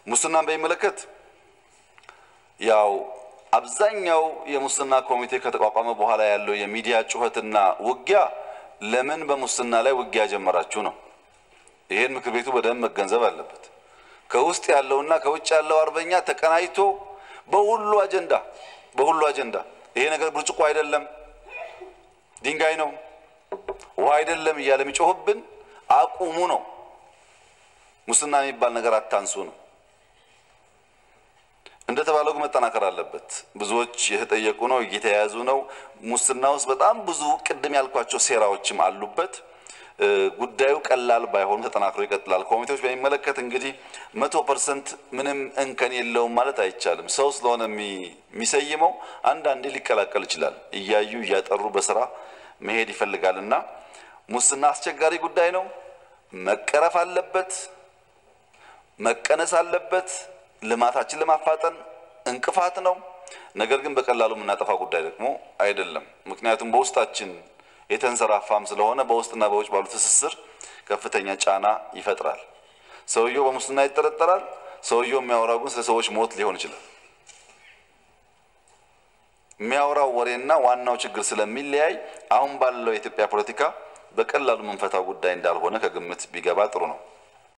ሙስናን በሚመለከት ያው አብዛኛው የሙስና ኮሚቴ ከተቋቋመ በኋላ ያለው የሚዲያ ጩኸትና ውጊያ ለምን በሙስና ላይ ውጊያ ጀመራችሁ ነው። ይሄን ምክር ቤቱ በደንብ መገንዘብ አለበት። ከውስጥ ያለውና ከውጭ ያለው አርበኛ ተቀናጅቶ በሁሉ አጀንዳ በሁሉ አጀንዳ ይሄ ነገር ብርጭቆ አይደለም፣ ድንጋይ ነው፣ ውሃ አይደለም እያለ የሚጮህብን አቁሙ ነው። ሙስና የሚባል ነገር አታንሱ ነው። እንደተባለው ግን መጠናከር አለበት። ብዙዎች የተጠየቁ ነው፣ እየተያያዙ ነው። ሙስና ውስጥ በጣም ብዙ ቅድም ያልኳቸው ሴራዎችም አሉበት። ጉዳዩ ቀላል ባይሆኑ ተጠናክሮ ይቀጥላል። ኮሚቴዎች በሚመለከት እንግዲህ መቶ ፐርሰንት ምንም እንከን የለውም ማለት አይቻልም። ሰው ስለሆነ የሚሰይመው አንዳንዴ ሊቀላቀል ይችላል። እያዩ እያጠሩ በስራ መሄድ ይፈልጋል እና ሙስና አስቸጋሪ ጉዳይ ነው። መቀረፍ አለበት፣ መቀነስ አለበት። ልማታችን ለማፋጠን እንቅፋት ነው። ነገር ግን በቀላሉ የምናጠፋ ጉዳይ ደግሞ አይደለም። ምክንያቱም በውስጣችን የተንሰራፋም ስለሆነ በውስጥና በውጭ ባሉ ትስስር ከፍተኛ ጫና ይፈጥራል። ሰውየው በሙስና ይጠረጠራል። ሰውየው የሚያወራው ግን ስለ ሰዎች ሞት ሊሆን ይችላል። የሚያወራው ወሬና ዋናው ችግር ስለሚለያይ አሁን ባለው የኢትዮጵያ ፖለቲካ በቀላሉ የምንፈታው ጉዳይ እንዳልሆነ ከግምት ቢገባ ጥሩ ነው።